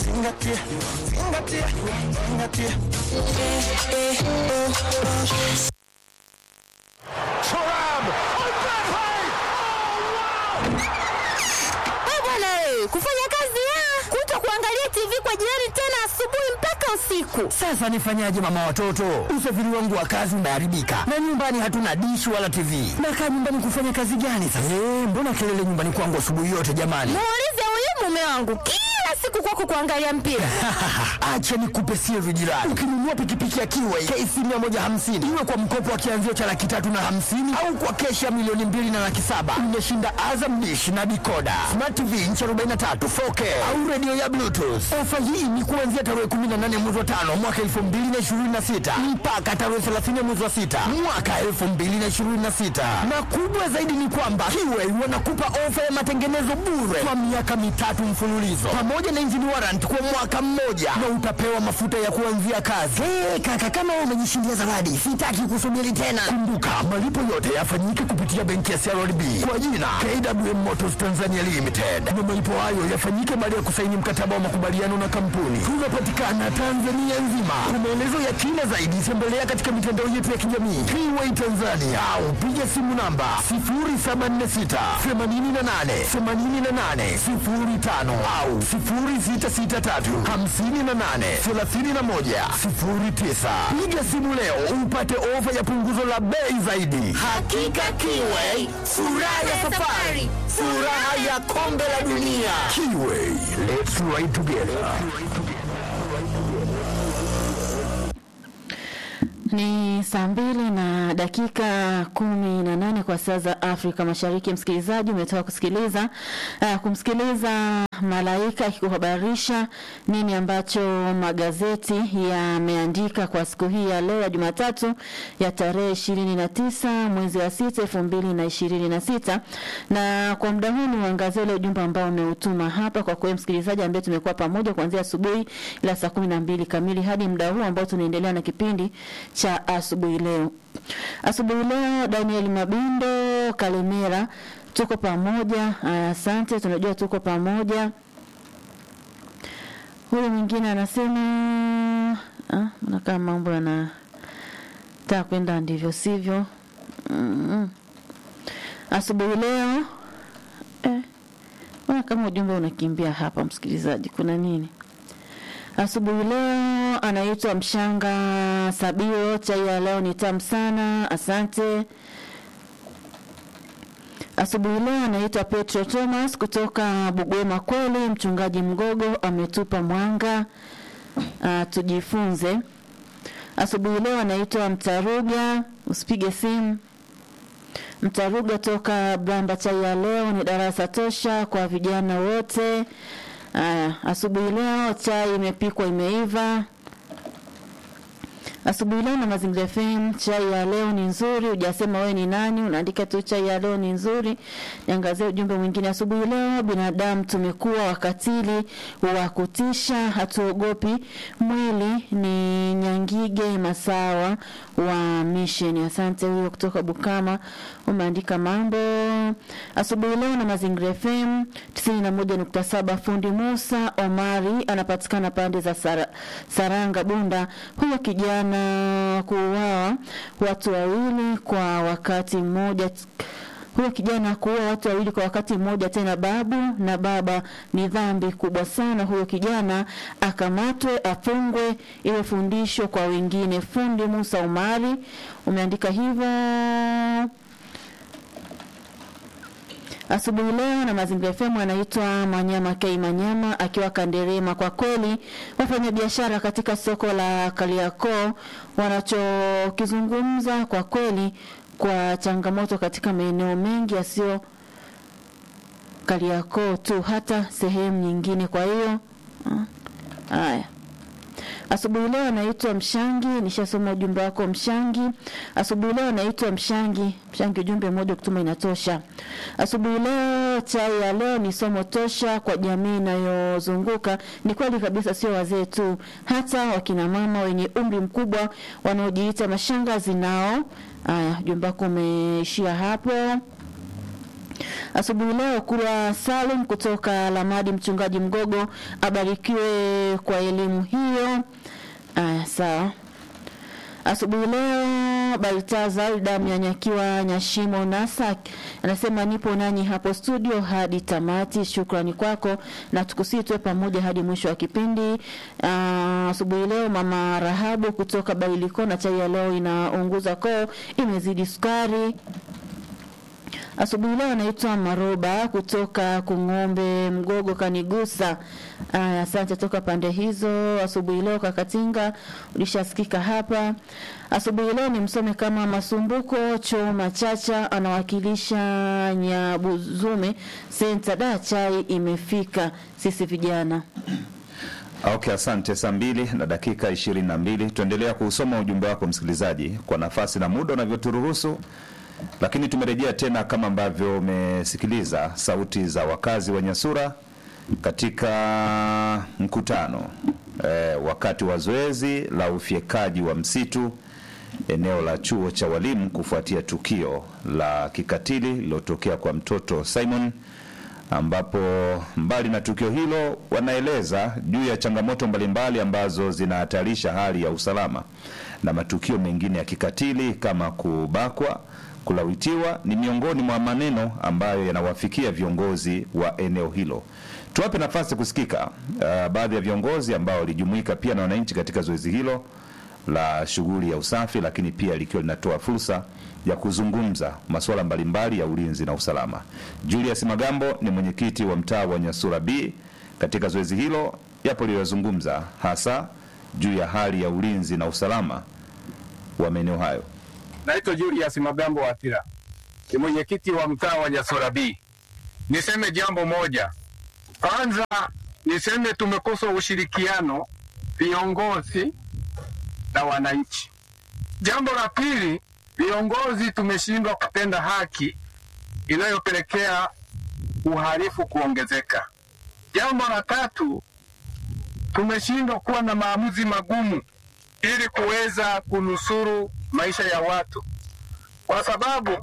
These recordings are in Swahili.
zingatia, zingatia, zingatia. Turam! Eh, bwana eh, kufanya kazi ya kuto kuangalia TV kwa jirani tena asubuhi mpaka usiku. Sasa nifanyaje mama watoto? Usafiri wangu wa kazi umeharibika na nyumbani hatuna dishi wala TV. Nakaa nyumbani kufanya kazi gani sasa? Eh, mbona kelele nyumbani kwangu asubuhi yote jamani? Muulize huyu mume wangu kila siku kwako kuangalia mpira. Acha nikupe siri jirani. Ukinunua pikipiki ya Kiway KC 150 iwe kwa mkopo wa kianzio cha laki tatu na hamsini au kwa keshi ya milioni mbili na laki saba umeshinda Azam Dish na dikoda Smart TV inchi 43 4K au redio ya Bluetooth. Ofa hii ni kuanzia tarehe 18 mwezi wa tano mwaka 2026 mpaka tarehe 30 mwezi wa sita mwaka 2026, na kubwa zaidi ni kwamba Kiway wanakupa ofa ya matengenezo bure kwa miaka mitatu mfululizo pamoja na engine warrant kwa mwaka mmoja na utapewa mafuta ya kuanzia kazi. Hey, kaka kama wewe umejishindia zawadi, sitaki kusubiri tena. Kumbuka malipo yote yafanyike kupitia benki ya CRDB kwa jina KWM Motors Tanzania Limited, na malipo hayo yafanyike baada ya kusaini mkataba wa makubaliano na kampuni. Tunapatikana Tanzania nzima. Kwa maelezo ya kina zaidi, tembelea katika mitandao yetu ya kijamii Kiway Tanzania au piga simu namba 0746 88 88 05 au 0663 58 31 09. Piga simu leo upate ofa ya punguzo la bei zaidi. Hakika Kiway, furaha ya safari, furaha ya kombe la dunia. Kiway, let's ride together. Ni saa mbili na dakika kumi na nane kwa saa za Afrika Mashariki. Msikilizaji, umetoka kusikiliza uh, kumsikiliza Malaika akikuhabarisha nini ambacho magazeti yameandika kwa siku hii ya leo ya Jumatatu ya tarehe ishirini na tisa mwezi wa sita elfu mbili na ishirini na sita na kwa muda huu ni uangazie ule ujumbe ambao umeutuma hapa kwa kweli msikilizaji, ambaye tumekuwa pamoja kuanzia asubuhi ila saa kumi na mbili kamili hadi muda huu ambao tunaendelea na kipindi cha asubuhi leo. Asubuhi leo, Daniel Mabindo Kalemera, tuko pamoja. Asante, tunajua tuko pamoja. Huyu mwingine anasema ah, nakaa mambo yanataka kwenda ndivyo sivyo. mm Asubuhi leo eh, mbona kama ujumbe unakimbia hapa, msikilizaji, kuna nini? Asubuhi leo anaitwa Mshanga Sabio, chai ya leo ni tamu sana, asante. Asubuhi leo anaitwa Petro Thomas kutoka Bugwema. Kweli mchungaji Mgogo ametupa mwanga, uh, tujifunze. Asubuhi leo anaitwa Mtaruga, usipige simu. Mtaruga toka Bramba, chai ya leo ni darasa tosha kwa vijana wote. Aya, asubuhi leo chai imepikwa imeiva. Asubuhi leo na Mazingira FM, chai ya leo ni nzuri. Hujasema wewe ni nani, unaandika tu chai ya leo ni nzuri. Niangazie ujumbe mwingine. Asubuhi leo, binadamu tumekuwa wakatili wa kutisha, hatuogopi mwili. Ni Nyangige Masawa wa Mission. Asante huyo kutoka Bukama, umeandika mambo. Asubuhi leo na Mazingira FM 91.7, fundi Musa Omari anapatikana pande za Sara, Saranga Bunda. Huyo kijana kuuawa watu wawili kwa wakati mmoja huyo kijana kuua watu wawili kwa wakati mmoja, tena babu na baba, ni dhambi kubwa sana. Huyo kijana akamatwe, afungwe, iwe fundisho kwa wengine. Fundi Musa Umari umeandika hivyo asubuhi leo na Mazingira FM anaitwa Manyama K Manyama akiwa Kanderema. Kwa kweli wafanyabiashara katika soko la Kariakoo wanachokizungumza kwa kweli kwa changamoto katika maeneo mengi yasiyo Kariakoo tu, hata sehemu nyingine. Kwa hiyo haya Asubuhi leo anaitwa Mshangi, nishasoma ujumbe wako Mshangi. Asubuhi leo anaitwa Mshangi. Mshangi, ujumbe mmoja kutuma inatosha. Asubuhi leo, chai ya leo ni somo tosha kwa jamii inayozunguka. Ni kweli kabisa, sio wazee tu, hata wakina mama wenye umri mkubwa wanaojiita mashangazi nao. Haya, ujumbe wako umeishia hapo. Asubuhi leo Kurwa Salum kutoka Lamadi, mchungaji Mgogo abarikiwe kwa elimu hiyo. Aya, sawa. Asubuhi leo Baltazar Damnyanyakiwa Nyashimo Nasak anasema nipo nanyi hapo studio hadi tamati. Shukrani kwako na tukusii tuwe pamoja hadi mwisho wa kipindi. Ah, Asubuhi leo mama Rahabu kutoka Bailiko na chai ya leo inaunguza koo imezidi sukari. Asubuhi leo anaitwa Maroba kutoka Kung'ombe Mgogo kanigusa. Aya, asante toka pande hizo. Asubuhi leo Kakatinga ulishasikika hapa. Asubuhi leo ni msome kama Masumbuko Choma Chacha anawakilisha Nyabuzume senta. Da, chai imefika, sisi vijana Okay, asante. Saa mbili na dakika ishirini na mbili tuendelea kuusoma ujumbe wako msikilizaji, kwa nafasi na muda unavyoturuhusu, lakini tumerejea tena kama ambavyo umesikiliza sauti za wakazi wa Nyasura katika mkutano eh, wakati wa zoezi la ufyekaji wa msitu eneo la chuo cha walimu kufuatia tukio la kikatili lililotokea kwa mtoto Simon ambapo mbali na tukio hilo wanaeleza juu ya changamoto mbalimbali ambazo zinahatarisha hali ya usalama na matukio mengine ya kikatili kama kubakwa, kulawitiwa ni miongoni mwa maneno ambayo yanawafikia viongozi wa eneo hilo. Tuwape nafasi kusikika uh, baadhi ya viongozi ambao walijumuika pia na wananchi katika zoezi hilo la shughuli ya usafi, lakini pia likiwa linatoa fursa ya kuzungumza masuala mbalimbali ya ulinzi na usalama. Julius Magambo ni mwenyekiti wa mtaa wa Nyasura B. Katika zoezi hilo yapo liliyozungumza hasa juu ya hali ya ulinzi na usalama wa maeneo hayo. Naitwa Julius Magambo Watira, ni mwenyekiti wa mtaa wa Nyasura B. Niseme jambo moja kwanza, niseme tumekosa ushirikiano viongozi na wananchi. Jambo la pili, viongozi tumeshindwa kutenda haki inayopelekea uhalifu kuongezeka. Jambo la tatu, tumeshindwa kuwa na maamuzi magumu ili kuweza kunusuru maisha ya watu, kwa sababu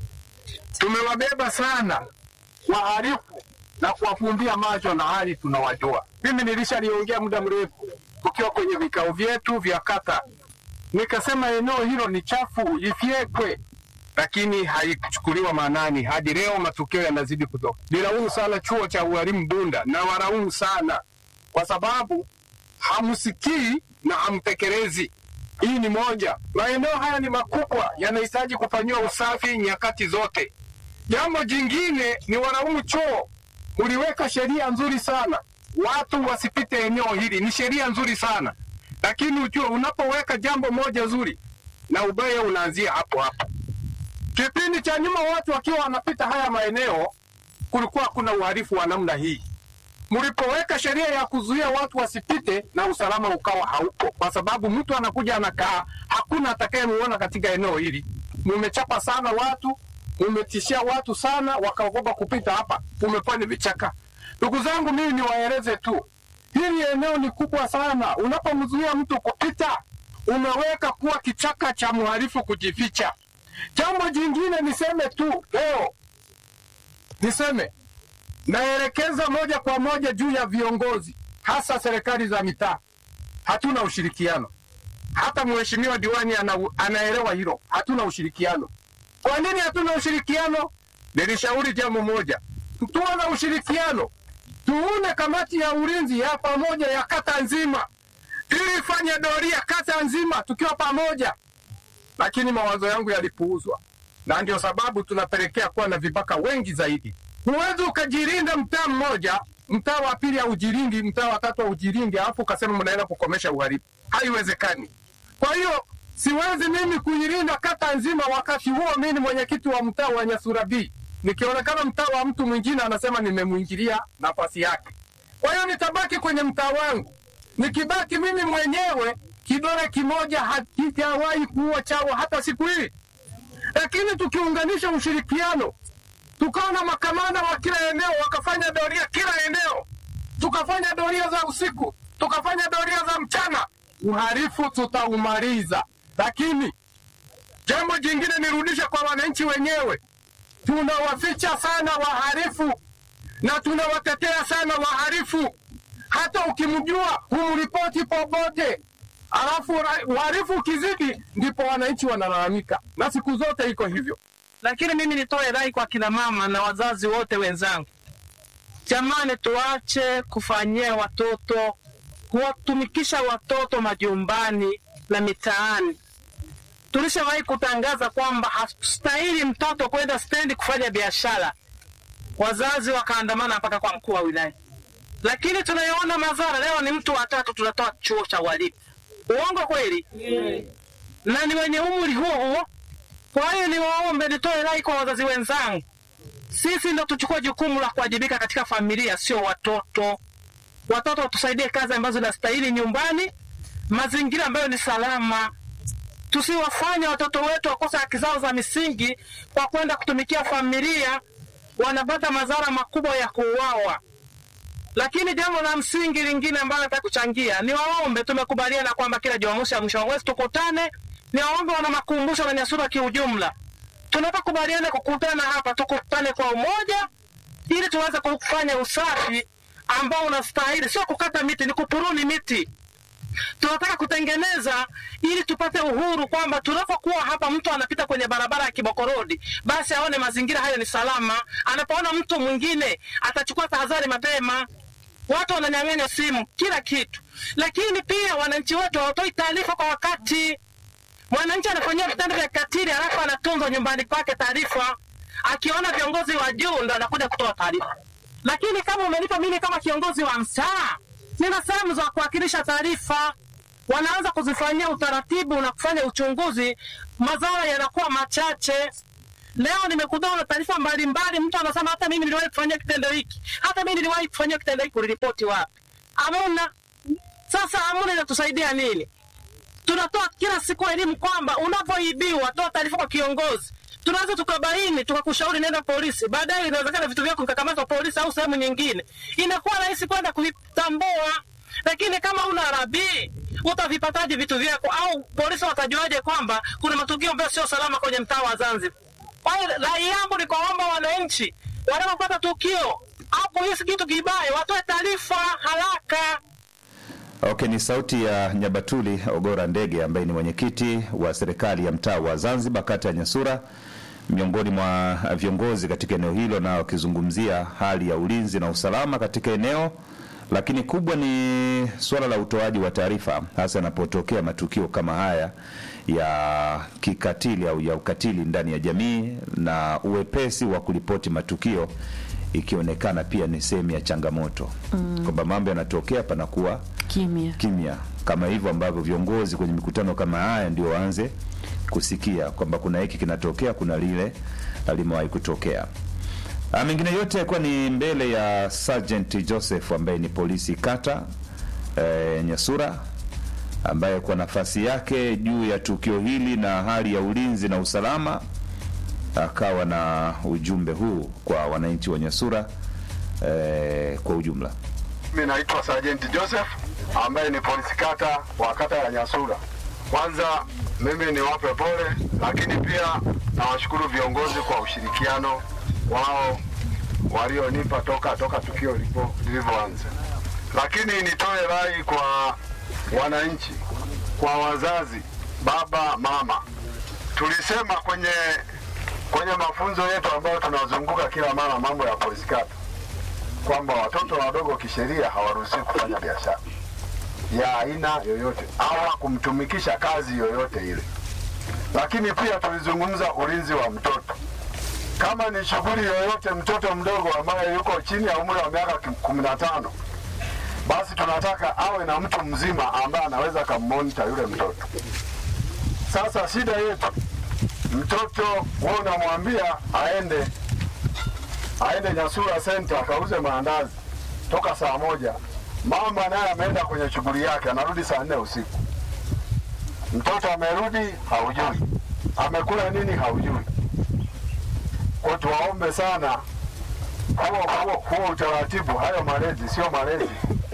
tumewabeba sana wahalifu na kuwafumbia macho na hali tunawajua. Mimi nilishaliongea muda mrefu tukiwa kwenye vikao vyetu vya kata, nikasema eneo hilo ni chafu, ifyekwe, lakini haikuchukuliwa maanani. Hadi leo matukio yanazidi kutoka. Nilaumu sana chuo cha ualimu Bunda na walaumu sana kwa sababu hamsikii na hamtekelezi. Hii ni moja. Maeneo haya ni makubwa, yanahitaji kufanyiwa usafi nyakati zote. Jambo jingine ni walaumu chuo, uliweka sheria nzuri sana watu wasipite eneo hili, ni sheria nzuri sana lakini ujue, unapoweka jambo moja zuri na ubaya unaanzia hapo hapo. Kipindi cha nyuma watu wakiwa wanapita haya maeneo, kulikuwa kuna uhalifu wa namna hii. Mlipoweka sheria ya kuzuia watu wasipite, na usalama ukawa haupo, kwa sababu mtu anakuja anakaa, hakuna atakayemuona katika eneo hili. Mumechapa sana watu, mumetishia watu sana, wakaogopa kupita hapa, umekuwa ni vichaka. Ndugu zangu, mimi niwaeleze tu, hili eneo ni kubwa sana. Unapomzuia mtu kupita, umeweka kuwa kichaka cha mhalifu kujificha. Jambo jingine niseme tu leo, niseme naelekeza moja kwa moja juu ya viongozi, hasa serikali za mitaa. Hatuna ushirikiano, hata mheshimiwa diwani ana, anaelewa hilo. Hatuna ushirikiano. Kwa nini hatuna ushirikiano? Nilishauri jambo moja, tuwe na ushirikiano tuune kamati ya ulinzi ya pamoja ya kata nzima ili ifanye doria kata nzima tukiwa pamoja, lakini mawazo yangu yalipuuzwa, na ndio sababu tunapelekea kuwa na vibaka wengi zaidi. Huwezi ukajilinda mtaa mmoja, mtaa wa pili haujilingi, mtaa wa tatu haujilingi, alafu ukasema mnaenda kukomesha uhalifu. Haiwezekani. Kwa hiyo siwezi mimi kuilinda kata nzima, wakati huo mimi ni mwenyekiti wa mtaa wa Nyasura B nikionekana mtaa wa mtu mwingine anasema nimemwingilia nafasi yake. Kwa hiyo nitabaki kwenye mtaa wangu. Nikibaki mimi mwenyewe, kidole kimoja hakijawahi kuua chawa hata siku hii. Lakini tukiunganisha ushirikiano, tukawa na makamanda wa kila eneo wakafanya doria kila eneo, tukafanya doria za usiku, tukafanya doria za mchana, uhalifu tutaumaliza. Lakini jambo jingine nirudishe kwa wananchi wenyewe tunawaficha sana wahalifu na tunawatetea sana wahalifu. Hata ukimjua humripoti popote, alafu ra- uhalifu ukizidi, ndipo wananchi wanalalamika, na siku zote iko hivyo. lakini mimi nitoe rai kwa kina mama na wazazi wote wenzangu, jamani, tuache kufanyia watoto kuwatumikisha watoto majumbani na mitaani. Tulishawahi kutangaza kwamba hastahili mtoto kwenda stendi kufanya biashara, wazazi wakaandamana mpaka kwa mkuu wa wilaya, lakini tunayoona madhara leo ni mtu watatu tunatoa chuo cha walimu. Uongo kweli? na ni wenye umri huo huo kwa hiyo niwaombe, nitoe rai kwa wazazi wenzangu, sisi ndo tuchukue jukumu la kuwajibika katika familia, sio watoto. Watoto watusaidie kazi ambazo zinastahili nyumbani, mazingira ambayo ni salama. Tusiwafanye watoto wetu wakose haki zao za misingi kwa kwenda kutumikia familia, wanapata madhara makubwa ya kuuawa. Lakini jambo la msingi lingine ambalo nataka kuchangia ni waombe, tumekubaliana kwamba kila Jumamosi ya mwisho wa mwezi tukutane. Ni waombe wana makumbusho na Nyasura kiujumla, tunapokubaliana kukutana hapa, tukutane kwa umoja ili tuweze kufanya usafi ambao unastahili, sio kukata miti, ni kupuruni miti tunataka kutengeneza ili tupate uhuru, kwamba tunapokuwa hapa, mtu anapita kwenye barabara ya Kiboko Road, basi aone mazingira hayo ni salama. Anapoona mtu mwingine atachukua tahadhari mapema. Watu wananyang'anya simu, kila kitu, lakini pia wananchi wetu hawatoi taarifa kwa wakati. Mwananchi anafanyiwa vitendo vya kikatili, halafu anatunzwa nyumbani kwake taarifa. Akiona viongozi wa juu ndo anakuja kutoa taarifa. Lakini kama umenipa mimi kama kiongozi wa mtaa, nina sehemu za kuwakilisha taarifa, wanaanza kuzifanyia utaratibu na kufanya uchunguzi, madhara yanakuwa machache. Leo nimekutana na taarifa mbalimbali, mtu anasema hata mimi niliwahi kufanyia kitendo hiki, hata mimi niliwahi kufanyia kitendo hiki, uliripoti wapi? Hamuna. Sasa hamuna, inatusaidia nini? tunatoa kila siku elimu kwamba unapoibiwa toa taarifa kwa kiongozi. Tunaweza tukabaini tukakushauri nenda polisi, baadaye inawezekana vitu vyako vikakamatwa polisi au sehemu nyingine, inakuwa rahisi kwenda kuvitambua. Lakini kama una rabii utavipataje vitu vyako? Au polisi watajuaje kwamba kuna matukio ambayo sio salama kwenye mtaa wa Zanzibar? Kwa hiyo rai yangu ni kuwaomba wananchi wanapopata tukio au kuhisi kitu kibaya watoe taarifa haraka. Okay, ni sauti ya Nyabatuli Ogora Ndege ambaye ni mwenyekiti wa serikali ya mtaa wa Zanzibar kata ya Nyasura, miongoni mwa viongozi katika eneo hilo, na wakizungumzia hali ya ulinzi na usalama katika eneo, lakini kubwa ni suala la utoaji wa taarifa, hasa yanapotokea matukio kama haya ya kikatili au ya ukatili ndani ya jamii, na uwepesi wa kuripoti matukio ikionekana pia ni sehemu ya changamoto mm. kwamba mambo yanatokea panakuwa kimya kimya kama hivyo ambavyo viongozi kwenye mikutano kama haya ndio waanze kusikia kwamba kuna hiki kinatokea, kuna lile limewahi kutokea. Ah, mengine yote yakuwa ni mbele ya Sergeant Joseph ambaye ni polisi kata e, Nyasura ambaye kwa nafasi yake juu ya tukio hili na hali ya ulinzi na usalama akawa na ujumbe huu kwa wananchi wa Nyasura e, kwa ujumla. Mimi naitwa Sajenti Joseph ambaye ni polisi kata wa kata ya Nyasura. Kwanza mimi niwape pole, lakini pia nawashukuru viongozi kwa ushirikiano wao walionipa toka toka tukio lipo- lilivyoanza. Lakini nitoe rai kwa wananchi, kwa wazazi, baba, mama. Tulisema kwenye kwenye mafunzo yetu ambayo tunazunguka kila mara mambo ya polisi kata kwamba watoto wadogo kisheria hawaruhusiwi kufanya biashara ya aina yoyote au kumtumikisha kazi yoyote ile. Lakini pia tulizungumza ulinzi wa mtoto. Kama ni shughuli yoyote, mtoto mdogo ambaye yuko chini ya umri wa miaka ki- kumi na tano, basi tunataka awe na mtu mzima ambaye anaweza kammonita yule mtoto. Sasa shida yetu, mtoto wewe unamwambia aende aende Nyasura Center akauze maandazi toka saa moja. Mama naye ameenda kwenye shughuli yake, anarudi saa nne usiku. Mtoto amerudi, haujui amekula nini, haujui. Kwa tuwaombe sana huo, huo, huo utaratibu, hayo malezi sio malezi.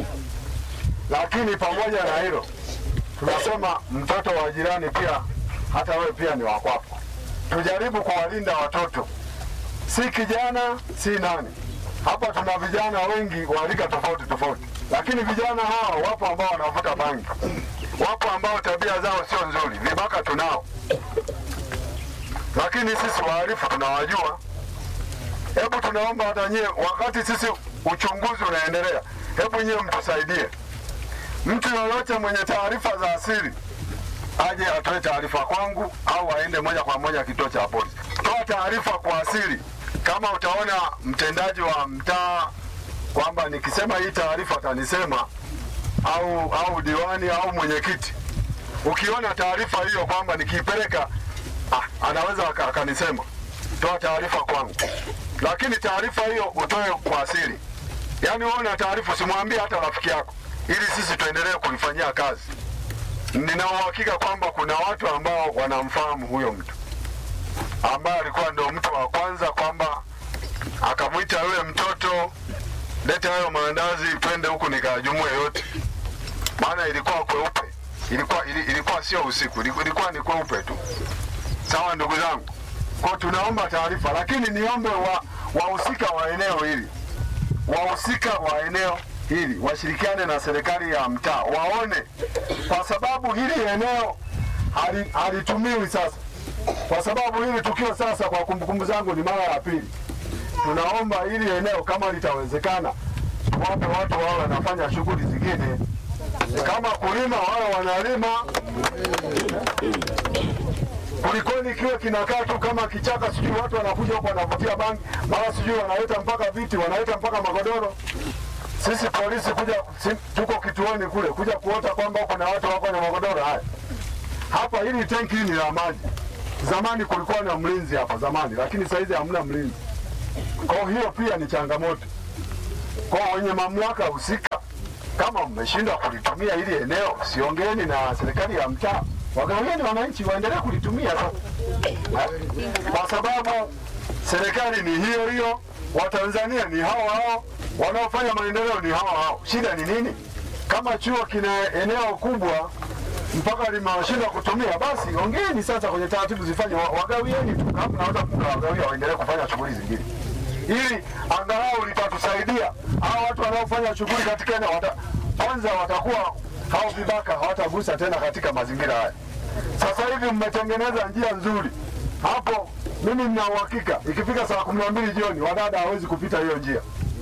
Lakini pamoja na hilo, tunasema mtoto wa jirani pia, hata wewe pia ni wa kwako. Tujaribu kuwalinda watoto si kijana si nani. Hapa tuna vijana wengi wa rika tofauti tofauti, lakini vijana hawa wapo ambao wanavuta bangi, wapo ambao tabia zao sio nzuri, vibaka tunao, lakini sisi wahalifu tunawajua. Hebu tunaomba hata nyie, wakati sisi uchunguzi unaendelea, hebu nyie mtusaidie. Mtu yoyote mwenye taarifa za asili aje atoe taarifa kwangu au aende moja kwa moja kituo cha polisi. Toa taarifa kwa asili. Kama utaona mtendaji wa mtaa kwamba nikisema hii taarifa atanisema au au diwani au mwenyekiti, ukiona taarifa hiyo kwamba nikiipeleka ah, anaweza aka- akanisema, toa taarifa kwangu, lakini taarifa hiyo utoe kwa asili. Yaani wewe una taarifa, usimwambie hata rafiki yako, ili sisi tuendelee kulifanyia kazi. Nina uhakika kwamba kuna watu ambao wanamfahamu huyo mtu ambaye alikuwa ndio mtu wa kwanza, kwamba akamwita yule mtoto, leta hayo maandazi, twende huku nikajumue yote, maana ilikuwa kweupe, ilikuwa ili, ilikuwa sio usiku, iliku- ilikuwa ni kweupe tu. Sawa ndugu zangu, kwa tunaomba taarifa, lakini niombe wa wahusika wa eneo hili wahusika wa eneo hili washirikiane na serikali ya mtaa waone, kwa sababu hili eneo hali- halitumiwi sasa, kwa sababu hili tukio sasa, kwa kumbukumbu zangu, ni mara ya pili. Tunaomba hili eneo kama litawezekana, wape watu wao wanafanya shughuli zingine, kama kulima wao wanalima, kulikoni kiwe kinakaa tu kama kichaka, sijui watu wanakuja huko wanavutia bangi, mara sijui wanaleta mpaka viti, wanaleta mpaka magodoro. Sisi polisi kuja si, tuko kituoni kule kuja kuota kwamba kuna watu wako na magodoro haya hapa. Hili tenki hili ni la maji. Zamani kulikuwa na mlinzi hapa zamani, lakini saizi hamna mlinzi. Kwa hiyo pia ni changamoto kwa wenye mamlaka husika. Kama mmeshindwa kulitumia hili eneo, siongeni na serikali ya mtaa, wagawieni wananchi waendelee kulitumia sasa, kwa sababu serikali ni hiyo hiyo, Watanzania ni hao hao, wanaofanya maendeleo ni hao hao. Shida ni nini? Kama chuo kina eneo kubwa mpaka limewashindwa kutumia, basi ongeeni sasa kwenye taratibu zifanye, wa- wagawieni tu, kama mnaweza mkawagawia waendelee kufanya shughuli zingine, ili angalau litatusaidia. Hao watu wanaofanya shughuli katika eneo wata, kwanza watakuwa hao vibaka hawatagusa tena katika mazingira haya. Sasa hivi mmetengeneza njia nzuri hapo, mimi nina uhakika ikifika saa kumi na mbili jioni wadada hawezi kupita hiyo njia,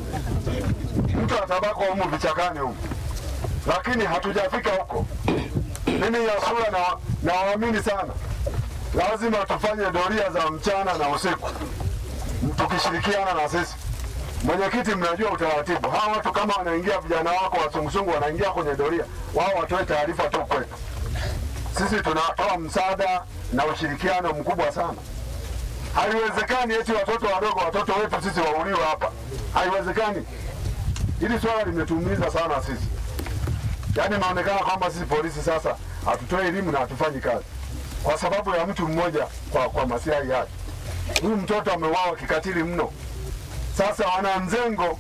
mtu atabako humu vichakani humu, lakini hatujafika huko. Mimi Yasura na nawaamini sana, lazima tufanye doria za mchana na usiku tukishirikiana na sisi. Mwenyekiti, mnajua utaratibu. Hawa watu kama wanaingia, vijana wako wasungusungu wanaingia kwenye doria, wao watoe taarifa tu kwetu. Sisi tunatoa msaada na ushirikiano mkubwa sana. Haiwezekani eti watoto wadogo, watoto wetu sisi wauliwe hapa, haiwezekani. Hili swala limetuumiza sana sisi, yaani inaonekana kwamba sisi polisi sasa hatutoi elimu na hatufanyi kazi kwa sababu ya mtu mmoja, kwa, kwa masilahi yake. Huyu mtoto ameuawa kikatili mno. Sasa wana mzengo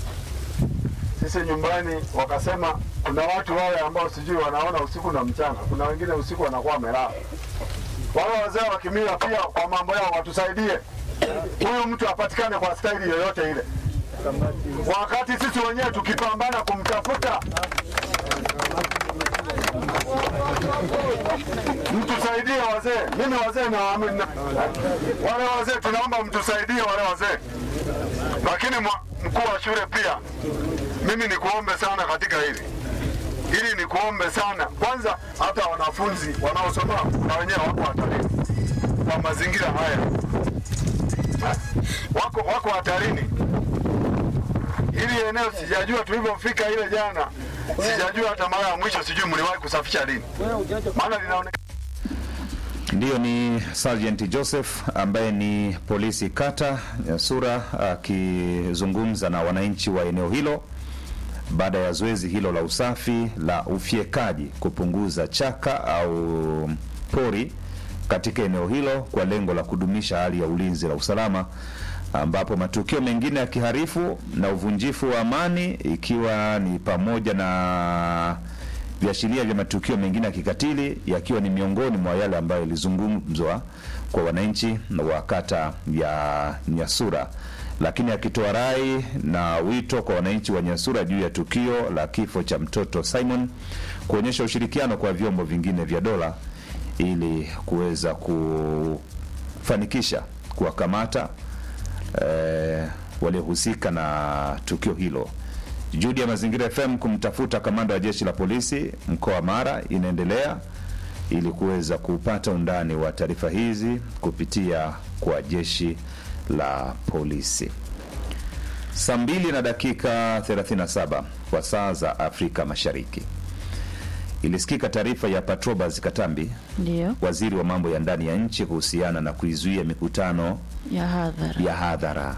sisi nyumbani wakasema kuna watu wale ambao sijui wanaona usiku na mchana, kuna wengine usiku wanakuwa wamelala. Wale wazee wa kimila pia kwa mambo yao watusaidie, huyu mtu apatikane kwa staili yoyote ile, wakati sisi wenyewe tukipambana kumtafuta. Mtusaidie wazee, mimi wazee na wale wazee, tunaomba mtusaidie wale wazee, lakini mwa- mkuu wa shule pia mimi nikuombe sana katika hili ili nikuombe sana kwanza, hata wanafunzi wanaosoma na wenyewe wako hatarini kwa mazingira haya, wako wako hatarini. Hili eneo sijajua tulivyofika ile jana, sijajua hata mara ya mwisho, sijui mliwahi kusafisha lini, maana linaonekana Ndiyo, ni Sergeant Joseph ambaye ni polisi kata ya Sura akizungumza na wananchi wa eneo hilo baada ya zoezi hilo la usafi la ufyekaji kupunguza chaka au pori katika eneo hilo kwa lengo la kudumisha hali ya ulinzi na usalama, ambapo matukio mengine ya kiharifu na uvunjifu wa amani ikiwa ni pamoja na viashiria vya matukio mengine ya kikatili yakiwa ni miongoni mwa yale ambayo yalizungumzwa kwa wananchi wa kata ya Nyasura, lakini akitoa rai na wito kwa wananchi wa Nyasura juu ya tukio la kifo cha mtoto Simon kuonyesha ushirikiano kwa vyombo vingine vya dola ili kuweza kufanikisha kuwakamata eh, waliohusika na tukio hilo. Juhudi ya Mazingira FM kumtafuta kamanda wa jeshi la polisi mkoa wa Mara inaendelea ili kuweza kupata undani wa taarifa hizi kupitia kwa jeshi la polisi. Saa mbili na dakika 37 kwa saa za Afrika Mashariki ilisikika taarifa ya Patrobas Katambi, Ndio, waziri wa mambo ya ndani ya nchi, kuhusiana na kuizuia mikutano ya hadhara. ya hadhara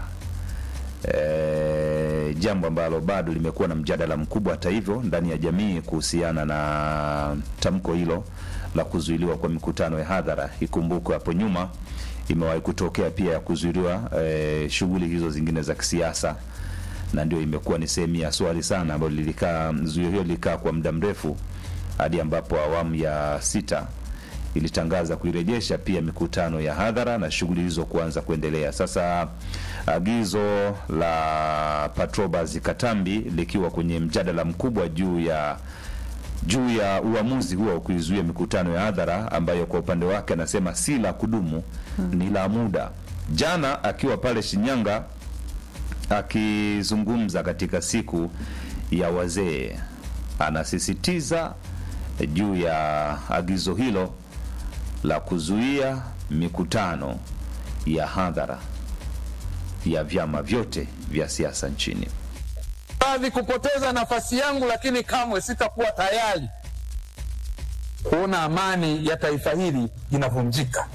e, jambo ambalo bado limekuwa na mjadala mkubwa hata hivyo ndani ya jamii kuhusiana na tamko hilo la kuzuiliwa kwa mikutano ya hadhara. Ikumbukwe hapo nyuma imewahi kutokea pia ya kuzuiliwa e, shughuli hizo zingine za kisiasa, na ndio imekuwa ni sehemu ya swali sana ambalo lilikaa zuio hilo lilikaa kwa muda mrefu hadi ambapo awamu ya sita ilitangaza kuirejesha pia mikutano ya hadhara na shughuli hizo kuanza kuendelea. Sasa agizo la Patrobas Katambi likiwa kwenye mjadala mkubwa juu ya juu ya uamuzi huo wa kuizuia mikutano ya hadhara ambayo kwa upande wake anasema si la kudumu, ni la muda. Jana akiwa pale Shinyanga akizungumza katika siku ya wazee, anasisitiza juu ya agizo hilo la kuzuia mikutano ya hadhara ya vyama vyote vya siasa nchini. radhi kupoteza nafasi yangu, lakini kamwe sitakuwa tayari kuona amani ya taifa hili inavunjika.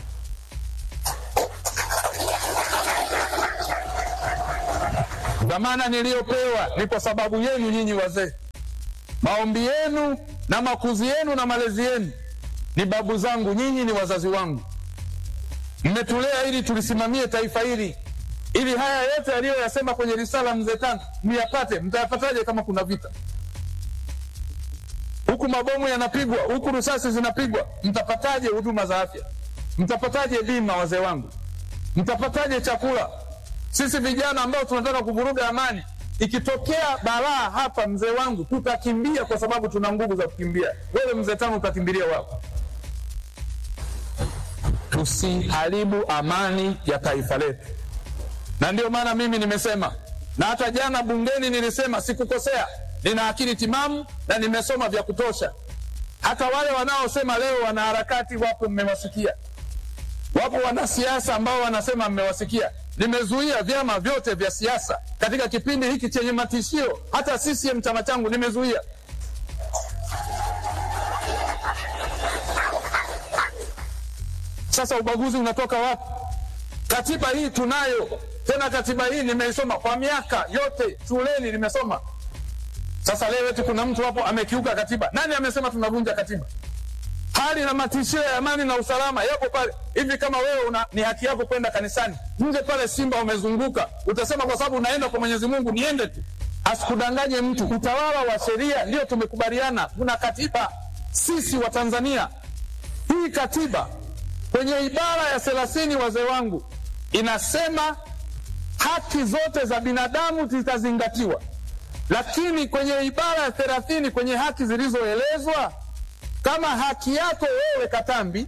Dhamana niliyopewa ni kwa sababu yenu nyinyi wazee. Maombi yenu na makuzi yenu na malezi yenu ni babu zangu, nyinyi ni wazazi wangu. Mmetulea ili tulisimamie taifa hili, ili haya yote aliyoyasema kwenye risala mzee Tano myapate. Mtayapataje kama kuna vita huku, mabomu yanapigwa huku, risasi zinapigwa? Mtapataje huduma za afya? Mtapataje bima, wazee wangu? Mtapataje chakula? Sisi vijana ambao tunataka kuvuruga amani, ikitokea balaa hapa, mzee wangu, tutakimbia kwa sababu tuna nguvu za kukimbia. Wewe mzee Tano utakimbilia wapi? Tusiharibu amani ya taifa letu, na ndio maana mimi nimesema, na hata jana bungeni nilisema, sikukosea. Nina akili timamu na nimesoma vya kutosha. Hata wale wanaosema leo wanaharakati wapo, mmewasikia. Wapo wanasiasa ambao wanasema mmewasikia. Nimezuia vyama vyote vya siasa katika kipindi hiki chenye matishio. Hata CCM chama changu nimezuia. Sasa ubaguzi unatoka wapi? Katiba hii tunayo, tena katiba hii nimeisoma kwa miaka yote shuleni, nimesoma. Sasa leo eti kuna mtu hapo amekiuka katiba. Nani amesema tunavunja katiba? Hali na matishio ya amani na usalama yapo pale. Hivi kama wewe una, ni haki yako kwenda kanisani, nje pale Simba umezunguka, utasema kwa sababu unaenda kwa Mwenyezi Mungu niende tu? Asikudanganye mtu. Utawala wa sheria ndio tumekubaliana, kuna katiba. Sisi wa Tanzania, hii katiba kwenye ibara ya thelathini, wazee wangu, inasema haki zote za binadamu zitazingatiwa, lakini kwenye ibara ya thelathini kwenye haki zilizoelezwa kama haki yako wewe Katambi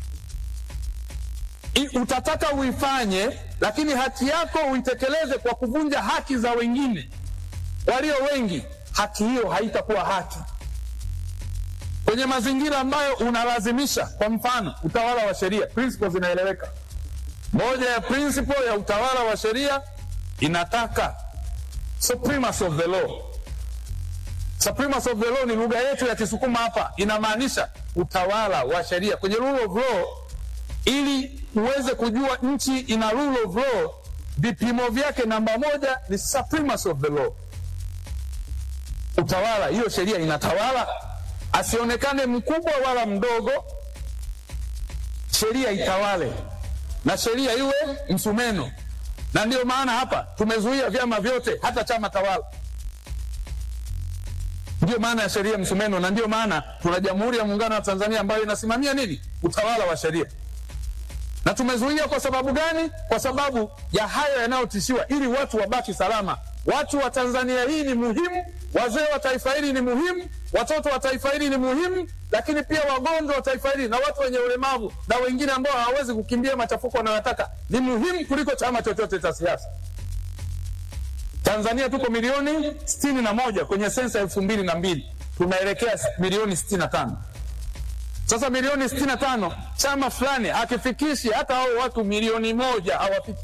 i- utataka uifanye, lakini haki yako uitekeleze kwa kuvunja haki za wengine walio wengi, haki hiyo haitakuwa haki kwenye mazingira ambayo unalazimisha. Kwa mfano, utawala wa sheria, principles zinaeleweka. Moja ya principle ya utawala wa sheria inataka supremacy of the law. Supremacy of the law ni lugha yetu ya Kisukuma hapa, inamaanisha utawala wa sheria kwenye rule of law. Ili uweze kujua nchi ina rule of law, vipimo vyake namba moja ni supremacy of the law. Utawala, hiyo sheria inatawala, asionekane mkubwa wala mdogo, sheria itawale na sheria iwe msumeno. Na ndio maana hapa tumezuia vyama vyote, hata chama tawala Ndio maana ya sheria msumeno, na ndio maana tuna Jamhuri ya Muungano wa Tanzania ambayo inasimamia nini? Utawala wa sheria. Na tumezuia kwa sababu gani? Kwa sababu ya hayo yanayotishiwa, ili watu wabaki salama. Watu wa Tanzania hii ni muhimu, wazee wa taifa hili ni muhimu, watoto wa taifa hili ni muhimu, lakini pia wagonjwa wa taifa hili na watu wenye ulemavu na wengine ambao hawawezi kukimbia machafuko wanayotaka ni muhimu kuliko chama chochote cha siasa. Tanzania tuko milioni sitini na moja kwenye sensa elfu mbili na mbili tunaelekea milioni sitini na tano sasa milioni sitini na tano chama fulani hakifikishi hata hao watu milioni moja hawafiki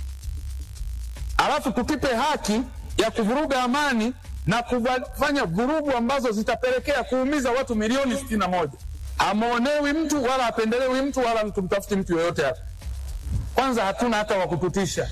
alafu tukipe haki ya kuvuruga amani na kufanya vurugu ambazo zitapelekea kuumiza watu milioni sitini na moja amwonewi mtu wala apendelewi mtu wala tumtafuti mtu yoyote hapa kwanza hatuna hata wa kututisha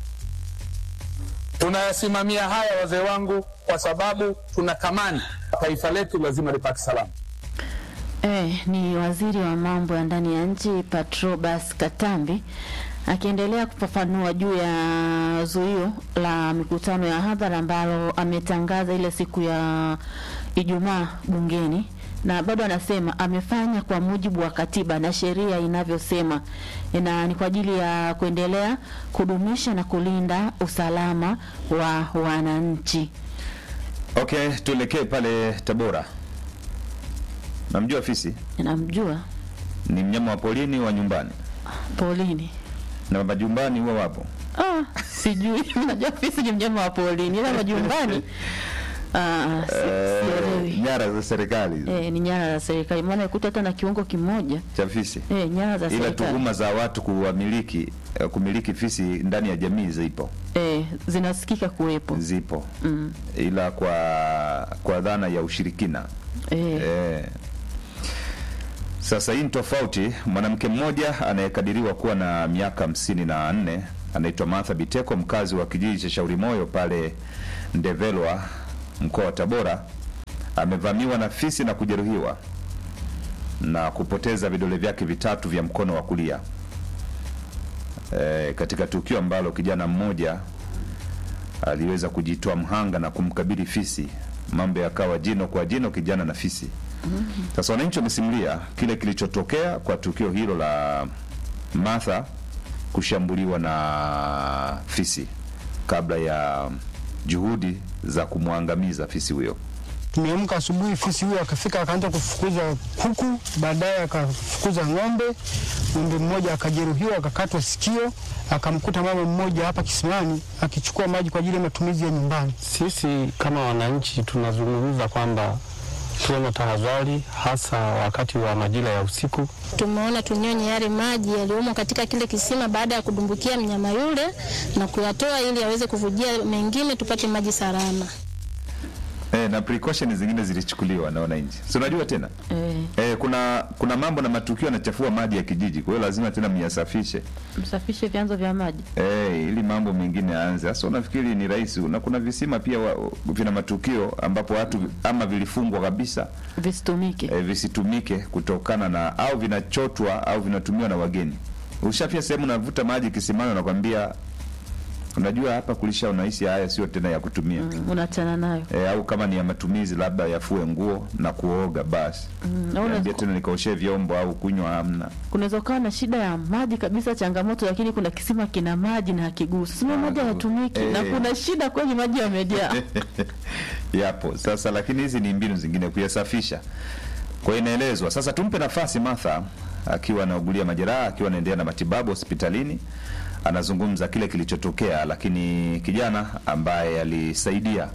tunayasimamia haya wazee wangu kwa sababu tuna tamani taifa letu lazima lipate salama Eh, ni waziri wa mambo ya ndani ya nchi Patrobas Katambi akiendelea kufafanua juu ya zuio la mikutano ya hadhara ambalo ametangaza ile siku ya Ijumaa bungeni, na bado anasema amefanya kwa mujibu wa katiba na sheria inavyosema, na ni kwa ajili ya kuendelea kudumisha na kulinda usalama wa wananchi. Okay, tuelekee pale Tabora. Namjua fisi Namjua ni mnyama wa polini wa nyumbani Paulini. na majumbani huwa wapo. Ah, sijui. Najua fisi ni mnyama wa porini, ila majumbani ah, si- Eh, sielewi. nyara za serikali Eh, ni nyara za serikali, maana ikuta hata na kiungo kimoja cha fisi, eh, nyara za ila serikali tuhuma za watu kuwamiliki eh, kumiliki fisi ndani ya jamii zipo eh, zinasikika kuwepo zipo mm. ila kwa kwa dhana ya ushirikina eh, Eh. Sasa hii ni tofauti. Mwanamke mmoja anayekadiriwa kuwa na miaka hamsini na nne anaitwa Martha Biteko, mkazi wa kijiji cha Shauri Moyo pale Ndevelwa, mkoa wa Tabora, amevamiwa na fisi na kujeruhiwa na kupoteza vidole vyake vitatu vya mkono wa kulia e, katika tukio ambalo kijana mmoja aliweza kujitoa mhanga na kumkabili fisi. Mambo yakawa jino kwa jino, kijana na fisi. Sasa wananchi wamesimulia kile kilichotokea kwa tukio hilo la Martha kushambuliwa na fisi kabla ya juhudi za kumwangamiza fisi huyo. Tumeamka asubuhi, fisi huyo akafika akaanza kufukuza kuku, baadaye akafukuza ng'ombe. Ng'ombe mmoja akajeruhiwa akakatwa sikio, akamkuta mama mmoja hapa kisimani akichukua maji kwa ajili ya matumizi ya nyumbani. Sisi kama wananchi tunazungumza kwamba tuwe na tahadhari, hasa wakati wa majira ya usiku. Tumeona tunyonye yale maji yaliyomo katika kile kisima baada ya kudumbukia mnyama yule na kuyatoa ili aweze kuvujia mengine tupate maji salama. E, na precaution zingine zilichukuliwa na wananchi, si unajua tena eh, e, kuna kuna mambo na matukio yanachafua maji ya kijiji, kwa hiyo lazima tena myasafishe msafishe vyanzo vya maji e, ili mambo mengine yaanze. Sasa unafikiri ni rahisi? Na kuna visima pia wa, vina matukio ambapo watu ama vilifungwa kabisa visitumike. e, visitumike kutokana na au vinachotwa au vinatumiwa na wageni. Ushafia sehemu unavuta maji kisimani, unakwambia unajua hapa kulisha, unahisi haya sio tena ya kutumia Mm, unachana nayo e, au kama ni ya matumizi labda yafue nguo na kuoga basi Mm, na Niambie una- tena nikaoshe vyombo au kunywa, hamna. kunaweza ukawa na shida ya maji kabisa, changamoto, lakini kuna kisima kina maji na hakigusi, sima maji hayatumiki na Eh. kuna shida kweli, maji yamejaa. Yapo sasa, lakini hizi ni mbinu zingine kuyasafisha. Kwa hiyo inaelezwa sasa, tumpe nafasi Martha akiwa anaugulia majeraha, akiwa anaendelea na matibabu hospitalini, anazungumza kile kilichotokea, lakini kijana ambaye alisaidia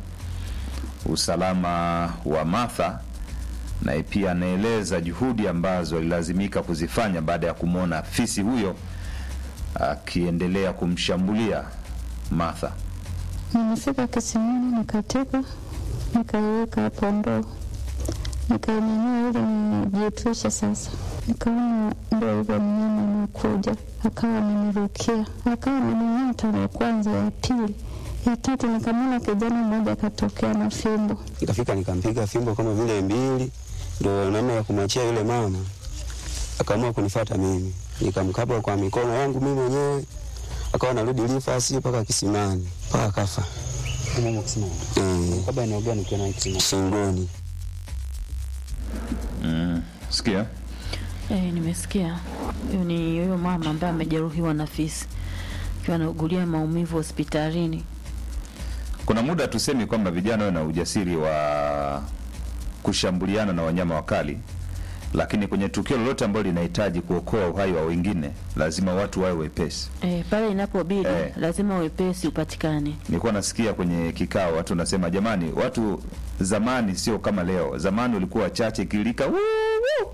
usalama wa Martha naye pia anaeleza juhudi ambazo alilazimika kuzifanya baada ya kumwona fisi huyo akiendelea kumshambulia Martha. Nimefika kisimani nikateka, nikaiweka hapo ndoo, nikainyanyua ili nijiepushe sasa. Nikaona ndo hivyo mnyama amekuja, akawa amenirukia, akawa amening'ata ya kwanza, ya pili, ya tatu, nikamwona kijana mmoja akatokea na fimbo. Nikafika nikampiga fimbo kama vile mbili, ndo namna ya kumwachia yule mama. Akaamua kunifata mimi, nikamkaba kwa mikono yangu mimi mwenyewe, akawa narudi rifasi mpaka kisimani mpaka kafa. Eh, shingoni. Umesikia? Eh, nimesikia. Huyo ni huyo mama ambaye amejeruhiwa na fisi akiwa anaugulia maumivu hospitalini. Kuna muda tusemi kwamba vijana wawe na ujasiri wa kushambuliana na wanyama wakali, lakini kwenye tukio lolote ambalo linahitaji kuokoa uhai wa wengine, lazima watu wawe wepesi. Eh, pale inapobidi Eh. lazima wepesi upatikane. Nilikuwa nasikia kwenye kikao watu nasema, jamani, watu zamani sio kama leo. Zamani ulikuwa wachache, kilika "Wuu, wuu."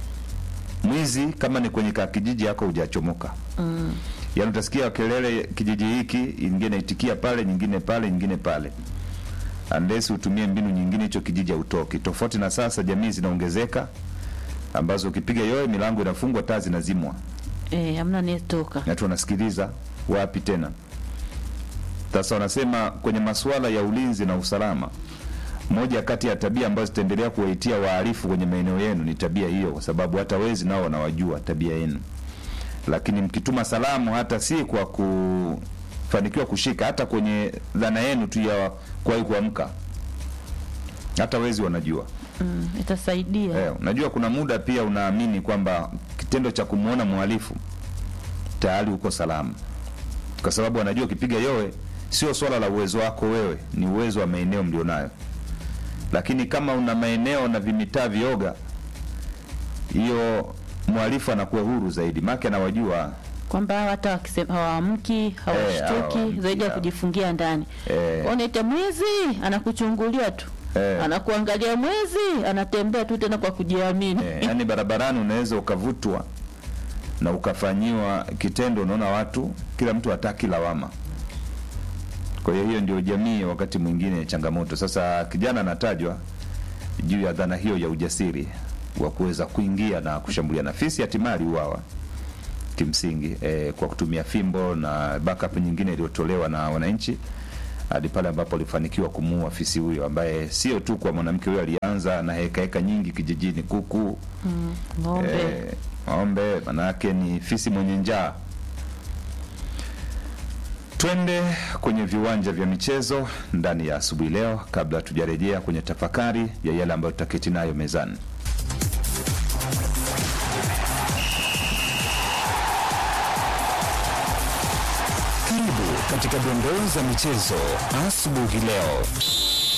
mwizi kama ni kwenye kakijiji yako hujachomoka Mm. yaani utasikia kelele kijiji hiki, nyingine itikia pale, nyingine pale, nyingine pale, unless utumie mbinu nyingine, hicho kijiji hautoki. Tofauti na sasa, jamii zinaongezeka ambazo ukipiga yoe milango inafungwa, taa zinazimwa, Eh, hamna anayetoka. watu wanasikiliza wapi tena. Sasa wanasema kwenye masuala ya ulinzi na usalama, moja kati ya tabia ambazo zitaendelea kuwaitia wahalifu kwenye maeneo yenu ni tabia hiyo, kwa sababu hata wezi nao wanawajua tabia yenu lakini mkituma salamu hata si kwa kufanikiwa kushika, hata kwenye dhana yenu tu ya kuwahi kuamka, hata wezi wanajua. Mm, itasaidia. Eh, unajua kuna muda pia unaamini kwamba kitendo cha kumwona mhalifu tayari uko salama, kwa sababu anajua ukipiga yowe sio swala la uwezo wako wewe, ni uwezo wa maeneo mlionayo. Lakini kama una maeneo na vimitaa vioga, hiyo mhalifu anakuwa huru zaidi, maana anawajua kwamba hawa hata wakisema hawaamki hawashtuki hawaamki, zaidi ya hawa- kujifungia ndani. eh, Unaita mwizi, anakuchungulia tu eh, anakuangalia mwezi, anatembea tu tena kwa kujiamini. eh, yani barabarani unaweza ukavutwa na ukafanyiwa kitendo, unaona watu, kila mtu hataki lawama. Kwa hiyo hiyo ndio jamii wakati mwingine changamoto. Sasa kijana anatajwa juu ya dhana hiyo ya ujasiri wa kuweza kuingia na kushambulia na fisi, hatimaye aliuawa kimsingi eh, kwa kutumia fimbo na backup nyingine iliyotolewa na wananchi hadi pale ambapo alifanikiwa kumuua fisi huyo ambaye sio tu kwa mwanamke huyo, alianza na heka heka nyingi kijijini, kuku Mm, ng'ombe eh, ng'ombe, manake ni fisi mwenye njaa. Twende kwenye viwanja vya michezo ndani ya asubuhi leo, kabla tujarejea kwenye tafakari ya yale ambayo tutaketi nayo mezani. Karibu katika dondoo za michezo asubuhi leo.